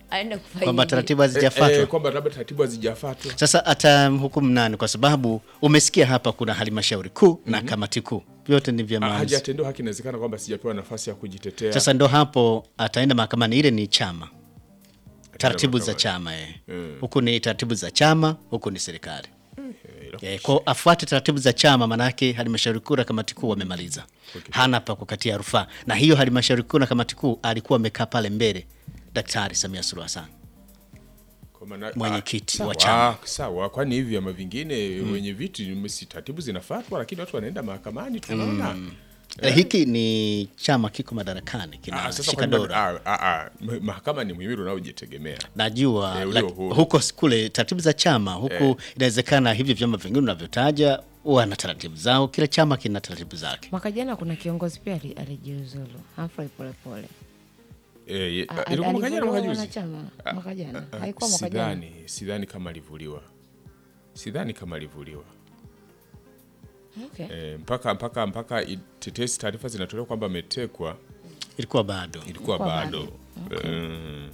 aende kwamba kufaidi. taratibu Eh, hazijafuatwa. eh, kwamba labda taratibu hazijafuatwa. Sasa atamhukumu nani? Kwa sababu umesikia hapa kuna halmashauri kuu na kamati kuu, vyote ni vya Ah, maamuzi. Hajatendewa haki, inawezekana kwamba sijapewa nafasi ya kujitetea. Sasa ndo hapo ataenda mahakamani. Ile ni chama, taratibu za mahakamani. chama eh. Huku ni taratibu za chama, huku ni serikali eh, kwa afuate taratibu za chama, manake halmashauri kuu na kamati kuu wamemaliza, hana pa kukatia rufaa. Na hiyo halmashauri kuu na kamati kuu alikuwa amekaa pale mbele Daktari Samia Suluhu Hassan. Kwa maana- Mwenyekiti ah, wa sawa, chama. Sawa, kwani hivi vyama vingine wenye viti si taratibu zinafuatwa, lakini watu wanaenda mahakamani tunaona. Eh, hiki ni chama kiko madarakani Ah, kina sasa shika kwani dola. ah, ah, ah, ma- mahakama ni muhimili unaojitegemea. Najua Eh, ulio lak- huru. huko s- kule taratibu za chama huku inawezekana hivyo vyama vingine unavyotaja wana taratibu zao, kila chama kina taratibu zake. Mwaka jana kuna kiongozi pia ali- alijiuzulu Humphrey Polepole. Eh, ye- A- ilikuwa mwaka jana, alivuliwa mwaka juzi? wanachama Ah, mwaka jana. ah, Haikuwa mwaka jana. sidhani, sidhani kama alivuliwa, sidhani kama alivuliwa. Okay. Eh, mpaka mpaka mpaka tetesi taarifa zinatolewa kwamba ametekwa Ilikuwa bado. ilikuwa Ilikuwa bado Eh,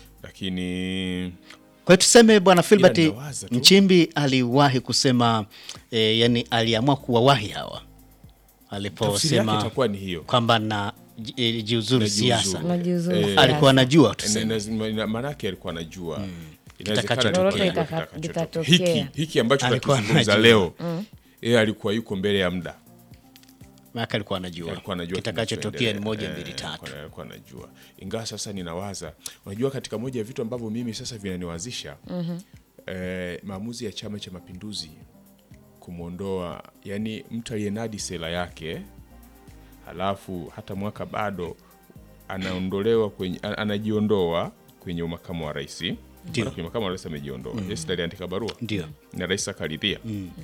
lakini Kwa hiyo tuseme bwana Filbert nawaza tu. Nchimbi aliwahi kusema eh, yani aliamua kuwawahi hawa tafsiri yake aliposema itakuwa ni hiyo. kwamba na ji- eh, jiuzuru Najiuzuru. siasa, Unajiuzuru Eh, siasa. alikuwa anajua Na- tuseme. na- na- maanake alikuwa anajua Inawezekana Kitakachotokea. lolote Lolote kitakachotokea. litatokea. hiki hiki ambacho Alikuwa tunakizungumza anajua. leo yeye alikuwa yuko mbele ya muda Maana alikuwa anajua alikuwa anajua kitakachotokea ni kinachoendelea. moja mbili Eh, tatu. alikuwa- alikuwa anajua ingawa sasa ninawaza unajua katika moja ya vitu ambavyo mimi sasa vinaniwazisha eh, maamuzi ya chama cha mapinduzi kumwondoa yani mtu aliyenadi sera yake halafu hata mwaka bado anaondolewa kwenye a- anajiondoa kwenye umakamu wa rais Ndio. Maana kwenye makamu wa rais amejiondoa mm. yes, aliandika barua Ndio. na rais akaridhia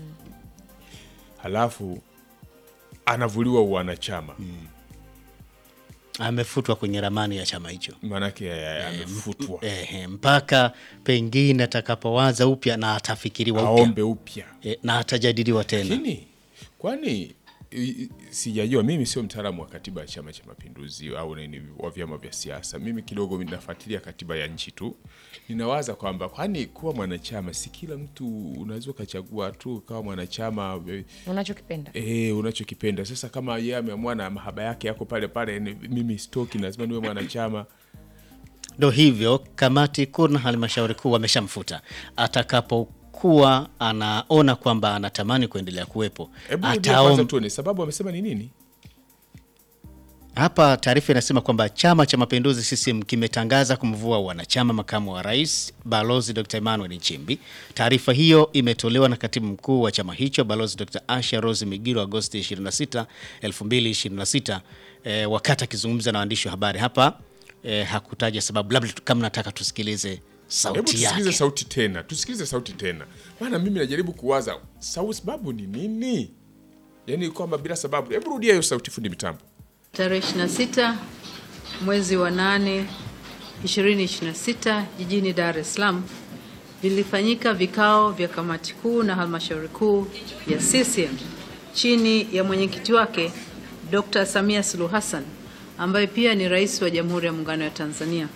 halafu anavuliwa uwanachama Amefutwa kwenye ramani ya chama hicho. maanake eh, amefutwa Ehe, mpaka pengine atakapowaza upya na atafikiriwa upya aombe upya e, na atajadiliwa tena. lakini kwani i- i- sijajua mimi sio mtaalamu wa katiba ya chama cha mapinduzi au nini wa vyama vya siasa mimi kidogo nafuatilia katiba ya nchi tu ninawaza kwamba kwani kuwa mwanachama si kila mtu unaweza ukachagua tu kawa mwanachama eh, Unachokipenda. Eh, unachokipenda sasa. Kama yeye ameamua na mahaba yake yako pale pale, ni- mimi stoki, lazima niwe mwanachama. Ndo hivyo kamati kuu na halmashauri kuu wameshamfuta. Atakapokuwa anaona kwamba anatamani kuendelea kuwepo, Hebu rudia kwanza ataom... tuone sababu amesema ni nini. Hapa taarifa inasema kwamba Chama cha Mapinduzi CCM kimetangaza kumvua wanachama makamu wa rais Balozi Dr. Emmanuel Nchimbi. Taarifa hiyo imetolewa na katibu mkuu wa chama hicho Balozi Dr. Asha Rose Migiro Agosti 26, 2026 e, wakati akizungumza na waandishi wa habari hapa e, hakutaja sababu, labda tu- kama nataka tusikilize Hebu sauti tusikilize yake. sauti tena, tusikilize sauti tena, maana mimi najaribu kuwaza sau sababu ni nini, yaani kwamba bila sababu. Hebu rudia hiyo sauti, fundi mitambo. Tarehe 26 mwezi wa 8 2026 jijini Dar es Salaam vilifanyika vikao vya kamati kuu na halmashauri kuu ya CCM chini ya mwenyekiti wake Dr. Samia Suluhu Hassan ambaye pia ni rais wa Jamhuri ya Muungano wa Tanzania.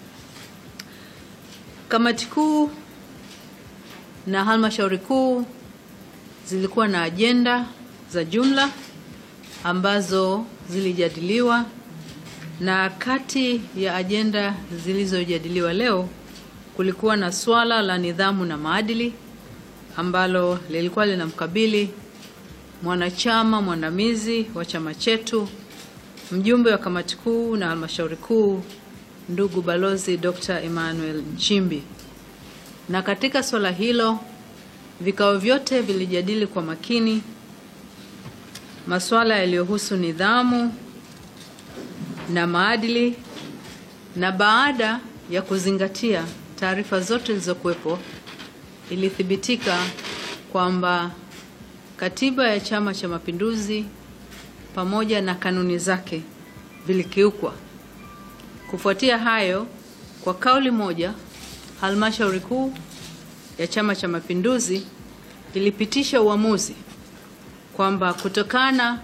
Kamati kuu na halmashauri kuu zilikuwa na ajenda za jumla ambazo zilijadiliwa na kati ya ajenda zilizojadiliwa leo kulikuwa na swala la nidhamu na maadili ambalo lilikuwa linamkabili mwanachama mwandamizi wa chama chetu mjumbe wa kamati kuu na halmashauri kuu ndugu balozi Dr. Emmanuel Nchimbi. Na katika swala hilo vikao vyote vilijadili kwa makini masuala yaliyohusu nidhamu na maadili, na baada ya kuzingatia taarifa zote zilizokuwepo, ilithibitika kwamba katiba ya Chama cha Mapinduzi pamoja na kanuni zake vilikiukwa. Kufuatia hayo, kwa kauli moja, halmashauri kuu ya Chama cha Mapinduzi ilipitisha uamuzi kwamba kutokana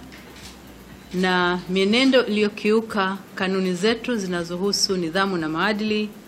na mienendo iliyokiuka kanuni zetu zinazohusu nidhamu na maadili